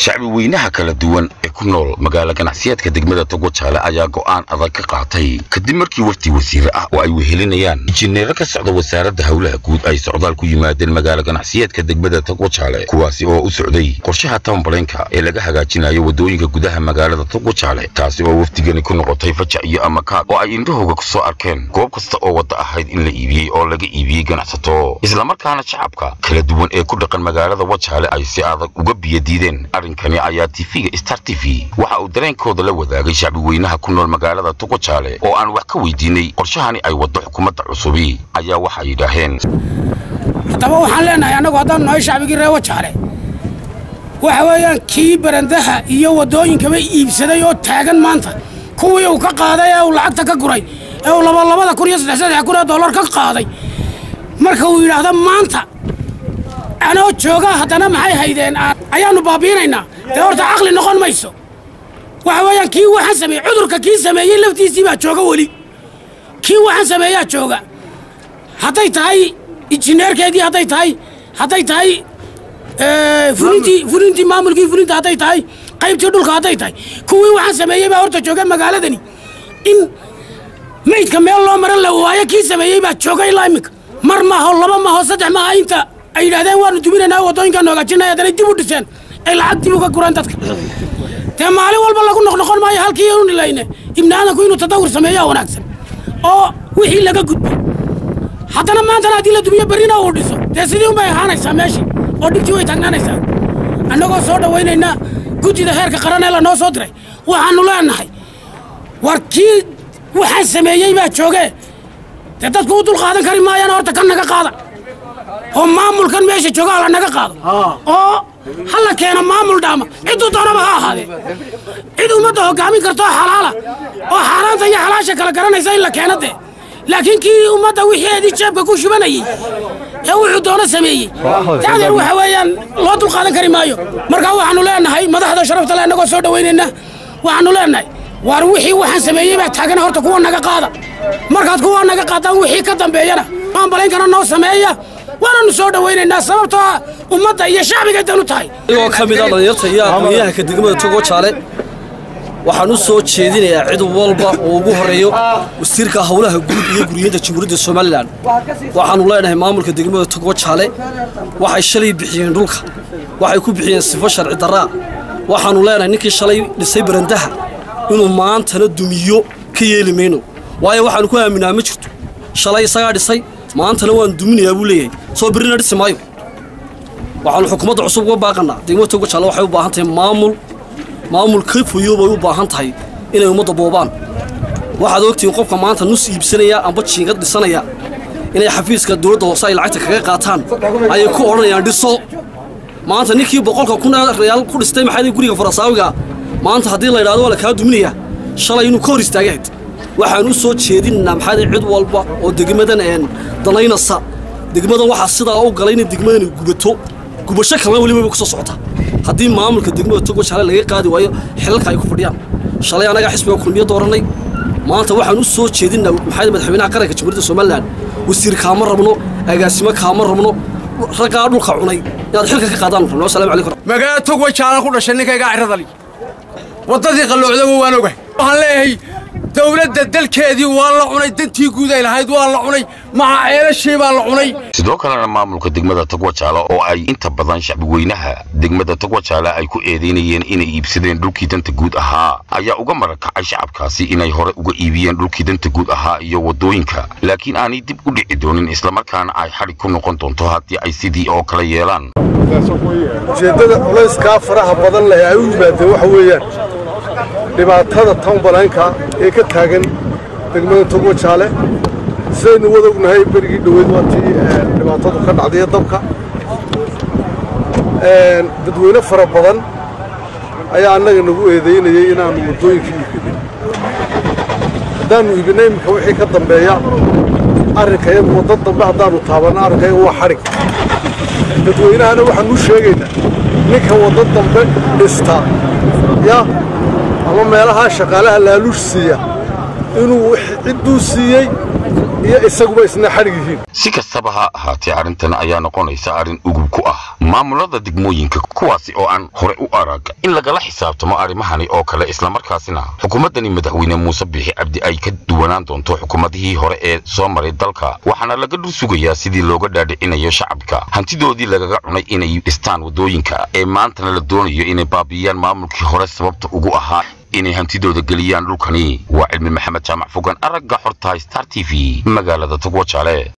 shacbi weynaha kala duwan ee ku nool magaalo ganacsiyeedka degmada togwajaale ayaa go'aan adag ka qaatay kadib markii wafdi wasiire ah oo ay wehelinayaan injineero ka socda wasaaradda howlaha guud ay socdaal ku yimaadeen magaalo ganacsiyeedka degmada togwajaale kuwaasi oo u socday qorshaha tabanbaleenka ee laga hagaajinayo waddooyinka gudaha magaalada togwajaale taasi oo wafdigani ku noqotay fajac iyo amakaag oo ay indhahooga ku soo arkeen goob kasta oo wadda ahayd in la iibiyey oo laga iibiyey ganacsato islamarkaana shacabka kala duwan ee ku dhaqan magaalada wajaale ay si adag uga biyadiideen arrinkani ayaa tv-ga star t v waxa uu dareenkooda la wadaagay shacbi weynaha ku nool magaalada togwajaale oo aan wax ka weydiinay qorshahani ay waddo xukuumadda cusubi ayaa waxay yidhaaheen haddaba waxaan leenahay annagu haddaanu nahay shacbigii reer wajaale waxa weeyaan kii barandaha iyo waddooyinkaba iibsaday oo taagan maanta kuwii uu ka qaaday ee uu lacagta ka guray ee uu labalabada kun iyo saddex saddex kun ee dollar ka qaaday marka uu yidhaahdo maanta anoo jooga haddana maxay haydeen ayaannu baabiinaynaa dee horta caqli noqon mayso waxa weeyaan kii waxaan sameeyey cudurka kii sameeyey laftiisii baa jooga weli kii waxaan sameeyaa jooga hadday tahay injineerkeedii hadday tahay hadday tahay fulintii fulintii maamulkii fulinta hadday tahay qaybtii dhulka hadday tahay kuwii waxaan sameeyey baa horta jooga magaaladani in meydka meel loo maran la waayo kii sameeyey baa jooga ilaa iminka mar maaho laba maaho saddex maaha inta ay yidhahdeen waanu duminaynaa waddooyinkaanu hagaajinay haddana dib u dhiseen ay lacag dib uga gureen dadka dee maalin walba lagu noqnoqon maayo halkii u nilayne ibni aadanku inuu tadawur sameeyaa wanaagsan oo wixii laga gudbo haddana maantana haddii la dumiyo berrina uu dhiso dee sidii unbay ahaanaysaa meeshii oo dhibtii way taagnaanaysaa annagoo soo dhowaynaynaa guddida heerka qaran ee lanoo soo diray waxaannu leenahay war kii waxaan sameeyey baa joogee dee dadku u dul qaadan kari maayaan horta kan naga qaada oo maamulkan meesha jooga la naga qaado oo ha la keeno maamul dhaama cidduu doonaba ha ahaadee cid ummadda hoggaamin kartoo xalaala oo xaaraanta iyo xalaasha kala garanaysa in la keeno dee laakiin kii ummadda wixeedii jeebka ku shubanayey ee wuxuu doono sameeyey tacdeer waxa weeyaan loo dul qaadan kari maayo markaa waxaannu leenahay madaxda sharafta le annagoo soo dhowaynaynaa waxaannu leenahay waar wixii waxaan sameeyey baa taagan horta kuwa naga qaada markaad kuwa naga qaadaan wixii ka dambeeyana maanbalaynkana noo sameeya waananu soo dhowaynaynaa sababtoo ah ummadda iyo shacbiga dan u tahay anigoo ka mid a dhallinyarta iyo aqoonyahanka degmada togojaale waxaan u soo jeedinayaa cid walba oo ugu horreeyo wasiirka howlaha guud iyo guriyinta jamhuuriyadda somalilan waxaannu leenahay maamulka degmada togojaale waxay shalay bixiyeen dhulka waxay ku bixiyeen sifo sharci darraa waxaannu leenahay ninkii shalay dhisay barandaha inuu maantana dumiyo ka yeeli mayno waayo waxaannu ku aaminaa ma jirto shalay isagaa dhisay maantana waan duminayaa buu leeyahay soo berrina dhisi maayo waxaannu xukuumadda cusub uga baaqannaa degmada togojaale waxay u baahan tahay maamul maamul ka foyo bay u baahan tahay inay ummadda boobaan waxaad ogtihiin qofka maanta nus iibsanaya amba jiingad dhisanaya inay xafiiska dowladda hoose ay lacagta kaga qaataan ayay ku odhanayaan dhiso maanta ninkii boqolka kun reyaal ku dhistay maxay guriga farasaawiga maanta haddii la yidhahdo waa la kaa duminaya shalay inuu ka hor istaagahayd waxaan u soo jeedinaynaa maxaa cid walba oo degmadan een danaynasa degmadan waxaa sidaa u galay inay degmadani gubato gubasho kalena weliba way ku soo socotaa haddii maamulka degmada togojaale laga qaadi waayo xilalka ay ku fadhiyaan shalay annagaa xisbiga kulmiyo doorannay maanta waxaan u soo jeedinaa maxaa madaxweynaha qaranka jamhuuriyadda somalilan wasiir kaama rabno agaasimo kaama rabno raggaa dhulka cunay inaad xilka ka qaadaan rabno asalamu calaykum magaalada togwajaale ku dhashay ninkaygaa ciradali waddadii qalloocdaba waan ogahay waxaan leeyahay dowladda dalkeedii waa la cunay dantii guud ay lahayd waa la cunay maca ceelashii baa la cunay sidoo kalena maamulka degmada togwajaale oo ay inta badan shacbi weynaha degmada togwajaale ay ku eedeynayeen inay iibsadeen dhulkii danta guud ahaa ayaa uga marakacay shacabkaasi inay hore uga iibiyeen dhulkii danta guud ahaa iyo waddooyinka laakiin aanay dib u dhici doonin islamarkaana ay xadhig ku noqon doonto haddii ay sidii oo kale yeelaan ujeeddada culayskaa faraha badan leh ay u yimaadeen waxa weeyaan dhibaatada townbalaynka ee ka taagan degmada togwajaale sidaynu wada ognahay berigii dhoweyd waatii dhibaatadu ka dhacday dabka dadweyne fara badan ayaa annaga nagu eedaynayay inaannu waddooyinka iibinin haddaannu iibinay iminka wixii ka dambeeya arrinkayagu wadda dambe haddaannu taabanno arrinkayagu waa xadhig dadweynahana waxaan u sheegaynaa ninka wadda dambe dhistaa ya ama meelahaa shaqaalaha laaluush siiya inuu cidduu siiyey iyo isaguba isna xadhig yihiin si kastaba ha ahaatee arrintan ayaa noqonaysa arrin ugub ku ah maamulada degmooyinka kuwaasi oo aan hore u arag in lagala xisaabtamo arrimahani oo kale islamarkaasina xukuumaddani madaxweyne muuse biixi cabdi ay ka duwanaan doonto xukuumadihii hore ee soo maray dalka waxaana laga dhul sugayaa sidii looga dhaadhicinayo shacabka hantidoodii lagaga cunay inay dhistaan waddooyinka ee maantana la doonayo inay baabi'iyaan maamulkii hore sababta ugu ahaa inay hantidooda geliyaan dhulkani waa cilmi maxamed jaamac fogan aragga xortahay star t v magaalada togwajaale